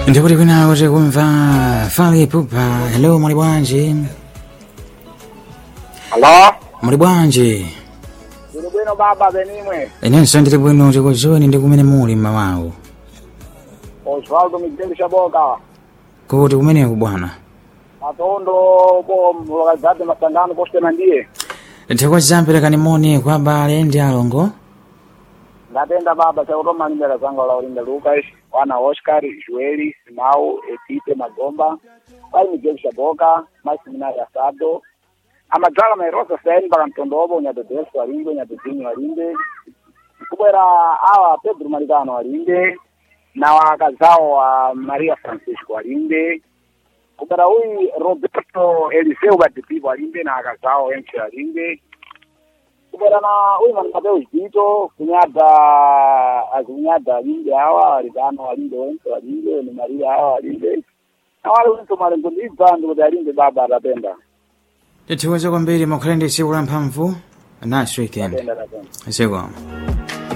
ndikuti kwinawo tikumva fali pupa hello muli bwanji Halo? muli bwanji Bwino bwino baba benimwe. inenso ndili bwino tikudziweni ndi kumene muli mmawawo Osvaldo Miguel Shaboka. kuti kumeneko bwana Matondo po localidade Masangano postema ndiye. nthekwa zamperekani moni kwa abale ndi alongo Ndatenda baba chautoma limbera zangu la Olinda Lucas, wana Oscar, Joeli, Simau, Etite Magomba, pai Miguel Shaboka, mais seminari Asado. Amadzala mairosa saini para mtondobo nyadodeso walinde, nyadodinho walinde. Kubwera awa Pedro Maligano walinde. Na wakazao wa Maria Francisco walinde. Kubwera huyu Roberto Eliseu Batipipo walinde na akazao Enche walinde. kubera na uyu mwana Mateo Zito kunyada akunyada walinde hawa walikano walinde wense walinde ni Maria hawa walinde na wale wense malengo ndibva ndikuti alinde baba atapenda tithiwa kwambiri mukhale ndi tsiku la mphamvu nice weekend atapenda atapenda zikomo